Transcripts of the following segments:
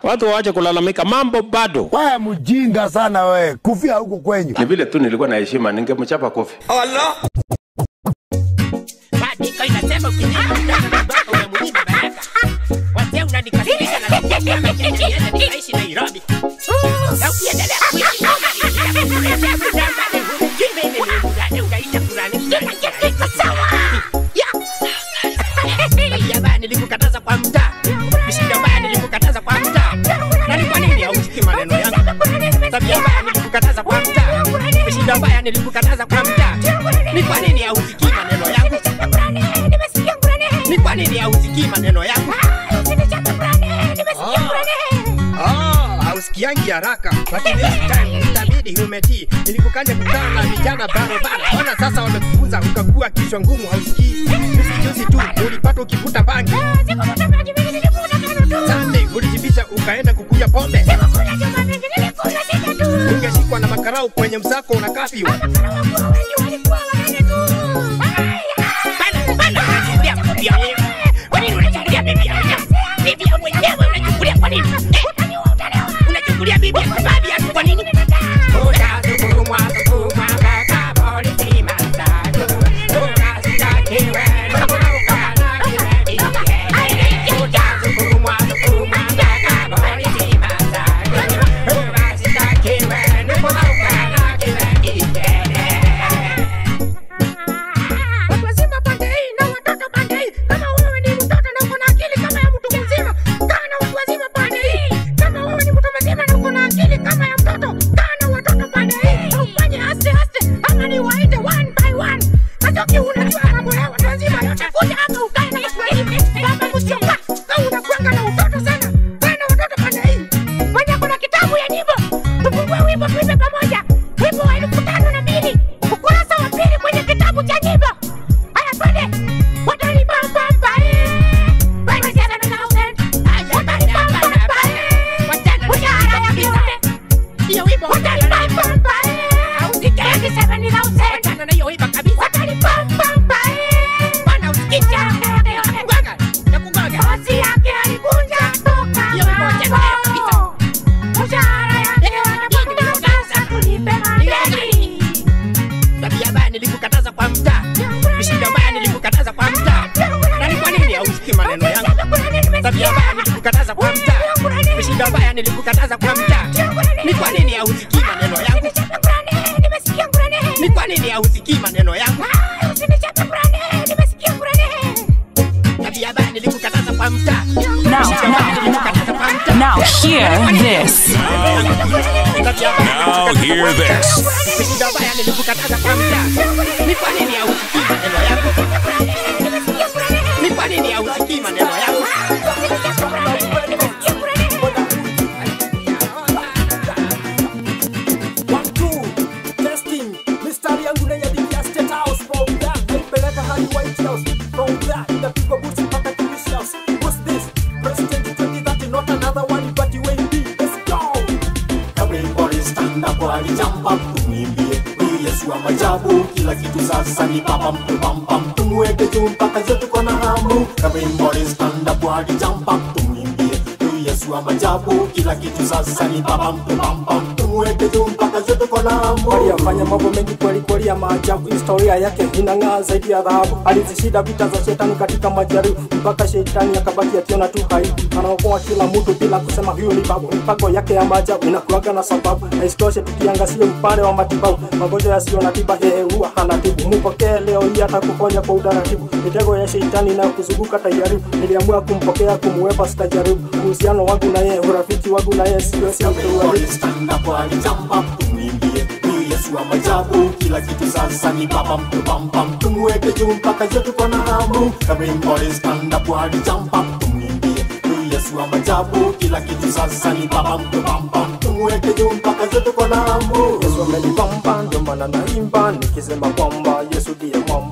watu waache kulalamika, mambo bado. Wewe mjinga sana wewe, kufia huko kwenyu. Ni vile tu nilikuwa na heshima, ningemchapa kofi. Maandiko inasema ukizima mtoto na baba umemuiba baraka. Wazee unanikasirisha na kukuambia maisha niende nikaishi Nairobi. Na ukiendelea kuishi unaendelea kudamba na hujui mimi ni mgani unaita fulani. Iko sawa. Ya baya nilikukataza kwa mtaa. Mishindo mbaya nilikukataza kwa mtaa. Na ni kwa nini hausikii maneno yangu? Tabia mbaya nilikukataza kwa mtaa. Mishindo mbaya nilikukataza kwa mtaa. Ni kwa nini hausikii maneno yangu? Ni kwa nini hausikii maneno yangu? Oh, hausikiangi haraka lakini this time itabidi umetii. Nilikukanya kukaa na vijana barabara, ona sasa wamekufunza ukakuwa kichwa ngumu, hausikii. Juzi juzi tu ulipata ukivuta bangi, Sunday ulijibisha ukaenda kukunywa pombe, ungeshikwa na makarau kwenye msako una kafyu. Bana, bana, unachukulia bibi ya mwenyewe. Kwa nini unachukulia bibi ya mwenyewe? Bibi ya mwenyewe unachukulia kwa nini? Eh, unachukulia bibi ya sababu ya kwa nini? Utasukumwa, sukumwa, mpaka polisi matatu. Utashtakiwa, ukana kiredi. Utasukumwa, sukumwa, mpaka polisi matatu. Utashtakiwa, ukana kiredi. Watu wazima pande hii na watoto pande hii. Kama wewe ni mtoto na uko na akili kama ya mtu mzima, kaa na watu wazima pande hii. Kama wewe ni mtu mzima na uko na akili kama ya mtoto, kaa na watoto pande hii. Na ufanye aste aste ama ni waite one by one. Kachoki unajua mambo ya watu wazima yote. Kuja hapa ukae na Kiswahili. Baba msioka. Kama unakuanga na utoto sana, kaa na watoto pande hii. Mwenye kuna kitabu ya nyimbo. Tufungue wimbo tuimbe pamoja. Wimbo wa elfu tano na mbili. Ukurasa wa pili kwenye kitabu cha nyimbo. Haya twende. Watalipa pamba eh. Wewe cheza na thousand. Watalipa pamba eh. Mshahara ya kiume. Hiyo wimbo watalipa pamba eh. Hausike 7,000. Wachana na hiyo wimbo kabisa. Watalipa pamba eh. Bwana usikicha. Nakugonga. Nakugonga. Bosi yake alikunja toka. Hiyo wimbo wachana nayo kabisa. Mshahara yake anapokea sasa tulipe madeni. Tabia mbaya nilikukataza kwa mtaa. Mishindo mbaya nilikukataza kwa mtaa. Na ni kwa nini hausikii maneno yangu? Tabia mbaya nilikukataza kwa mtaa. Mishindo mbaya nilikukataza kwa mtaa. Ni kwa nini hausikii maneno yangu? Ni kwa nini hausikii maneno yangu? Tabia mbaya nilikukataza kwa mtaa. Now, Mishindo mbaya nilikukataza kwa mtaa. now hear this. Now hear this. Mishindo mbaya nilikukataza kwa mtaa. Ni kwa nini hausikii maneno yangu? Ni kwa nini hausikii maneno yangu? One, two, testing. Mistari yangu na yadikia State House. From that, naipeleka hadi White House. From that, inapigwa buti mpaka Kilish House. What's this? President 2030, not another one, but you ain't be. Let's go. Everybody stand up while you jump up tumwimbie huyu Yesu wa majabu kila kitu sasa ni baba mtu bamba tumweke juu mpaka zetu kwa na hamu Everybody stand up while you jump up tumwimbie huyu Yesu wa majabu kila kitu sasa ni baba mtu bamba tumweke juu mpaka zetu kwa na hamu aliyafanya mambo mengi kweli kweli ya maajabu. Historia yake inang'aa zaidi ya dhahabu. Alizishinda vita za shetani katika majaribu, mpaka shetani akabaki akiona tu aibu. Anaokoa kila mtu bila kusema huyu ni babu. Mipango yake ya maajabu inakuwaga na sababu, na isitoshe tukiangazia upande wa matibabu, magonjwa yasiyo na tiba yeye huwa hanatibu. Mpokee leo hii atakuponya kwa utaratibu. Mitego ya shetani inayokuzunguka tajaribu, niliamua kumpokea kumwepa sitajaribu. Uhusiano wangu na yeye, urafiki wangu na yeye siwezi Everybody kuuharibu. stand up while you jump up tumwimbie huyu Yesu wa majabu kila kitu sasa ni baba mtu bamba tumweke juu mpaka zetu kwa na hamu Everybody stand up while you jump up tumwimbie huyu Yesu wa majabu kila kitu sasa ni baba mtu bamba tumweke juu mpaka zetu kwa na hamu Yesu amenibamba, ndio maana naimba nikisema kwamba Yesu ndiye mwamba. Yesu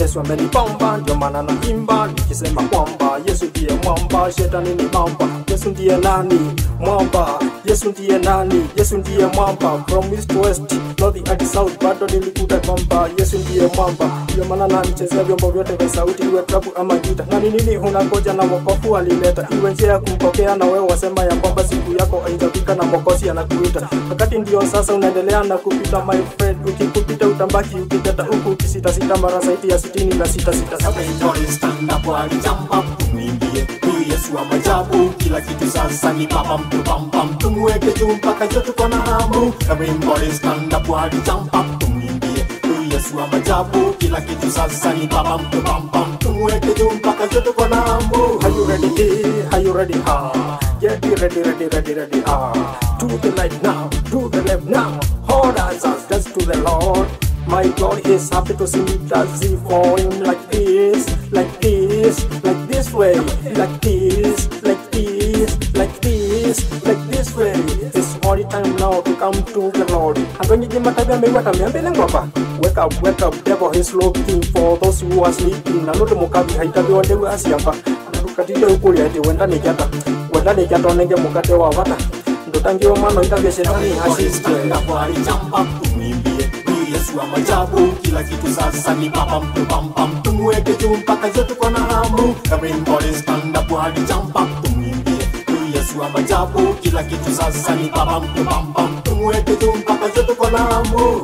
Yesu amenipamba, ndio maana naimba nikisema kwamba Yesu ndiye mwamba, shetani ni mamba. Yesu ndiye nani? Mwamba. Yesu ndiye nani? Yesu ndiye mwamba. From east to west, north hadi south, bado nilikuta kwamba Yesu ndiye mwamba. Ndio maana nanichezea vyombo vyote vya sauti, iwe klabu ama gita. Na ni nini unangoja na wokovu alileta, iwe njia ya kumpokea, na wewe wasema ya kwamba siku yako haijafika na Mwokozi anakuita. Wakati ndio sasa unaendelea na kupita, my friend, ukikupita utambaki ukiteta huku ukisitasita mara zaidi ya sitini na sita sita sita. Everybody stand up walijamba tumwimbie huyu Yesu wa majabu kila kitu sasa ni baba mtu bambam tumweke juu mpaka juu tuko na hamu Everybody stand up walijamba tumwimbie huyu Yesu wa majabu kila kitu sasa ni baba mtu bambam tumweke juu mpaka juu tuko na hamu Are you ready? Are you ready? Ah, get ready, ready, ready, ready. Ah, to the right now, to the left now. Hold us, us, dance to the Lord. My God is happy to see me dancing for Him like this, like this, like this way, like this, like this, like this, like this way. It's only time now to come to the Lord. And when you give my time, I wake up, mbele ngwapa. Wake up, wake up, devil is looking for those who are sleeping. Na nudu mukabi haitabi wandewe asiamba. Nukatile ukuli ati wenda nikata. Wenda nikata onenge mukate wa wata. Ndotangiwa mano itavya shetani Everybody hasiste. stand up walijamba tumwimbie huyu Yesu wa majabu kila kitu sasa ni baba mtu bambam tumweke juu mpaka juu tuko na hamu Everybody stand up walijamba tumwimbie huyu Yesu wa majabu kila kitu sasa ni baba mtu bambam tumweke juu mpaka juu tuko na hamu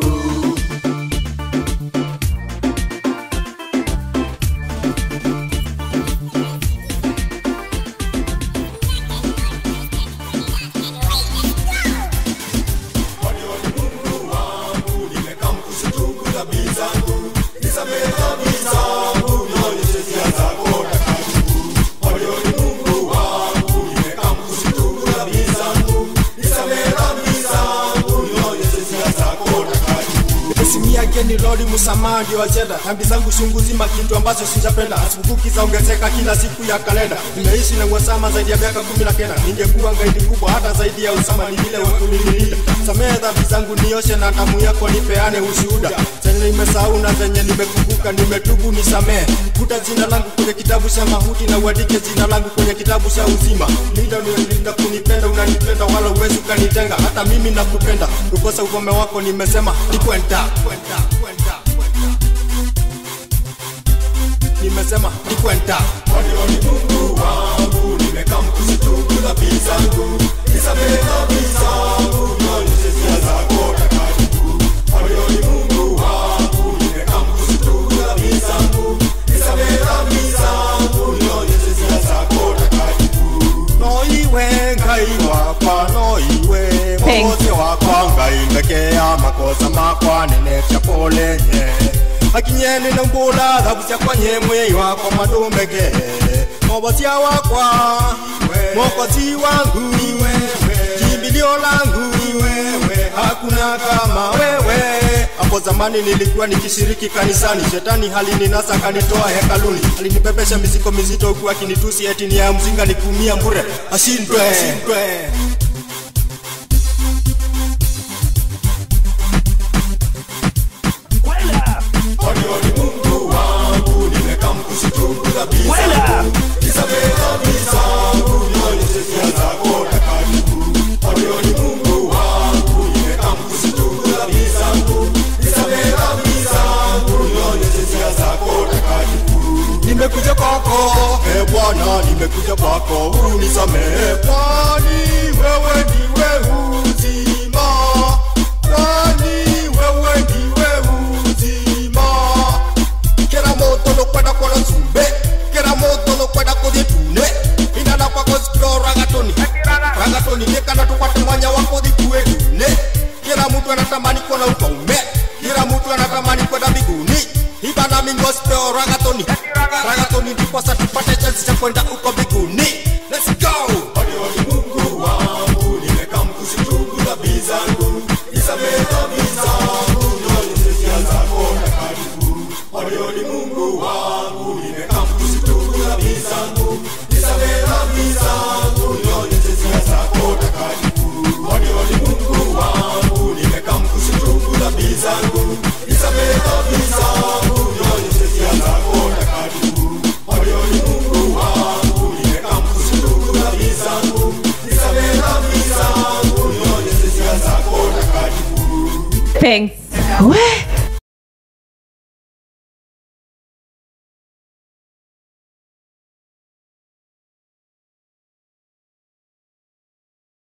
Simi yake ni lori msamaha ndio wachenda dhambi zangu chungu zima kitu ambacho sijapenda sikukuu zaongezeka kila siku ya kalenda nimeishi na Usama zaidi ya miaka kumi na kenda ningekuwa ngaidi kubwa hata zaidi ya Usama ni vile wakulinilinda samehe dhambi zangu nioshe na damu yako nipeane ushuhuda zenye nimesahau na zenye nimekumbuka nimetubu nisamehe futa jina langu kwenye kitabu cha mahuti na uandike jina langu kwenye kitabu cha uzima linda unalinda kunipenda unanipenda wala uwezi ukanitenga hata mimi nakupenda kukosa ugome wako nimesema ni kwenda kwenda kwenda nimesema ni kwenda noiwe ngai wakwa noiwe Thanks. mwokozi wakwa ngai mbekea makosa makwa nenefya polenye akinyeni nambula thabu syakwa nyemwe wakwa madumbeke mobosia wakwa mwokozi wangu kimbilio langu hakuna kama wewe hapo zamani nilikuwa nikishiriki kanisani shetani halininasa kanitoa hekaluni alinibebesha mizigo mizito huku akinitusi eti ni ya mzinga nikumia mbure ashindwe, ashindwe. nimekuja kwako e bwana nimekuja kwako unisamehe kwani wewe ndiwe uzima kwani wewe ndiwe uzima kera moto nokwenda kono zumbe kera moto nokwenda kodhi tune inana kwako sikio ragatoni ragatoni nekana tukwate mwanya wako dhikue tune kila mtu anatamani kuona ukaume kila mtu anatamani kwenda mbinguni ibana mingospeo ragatoni ragatoni ndiposa tupate chansi cha kwenda uko mbinguni let's go zangu, nisamehe dhambi zangu, nionyeshe njia zako Thanks. We.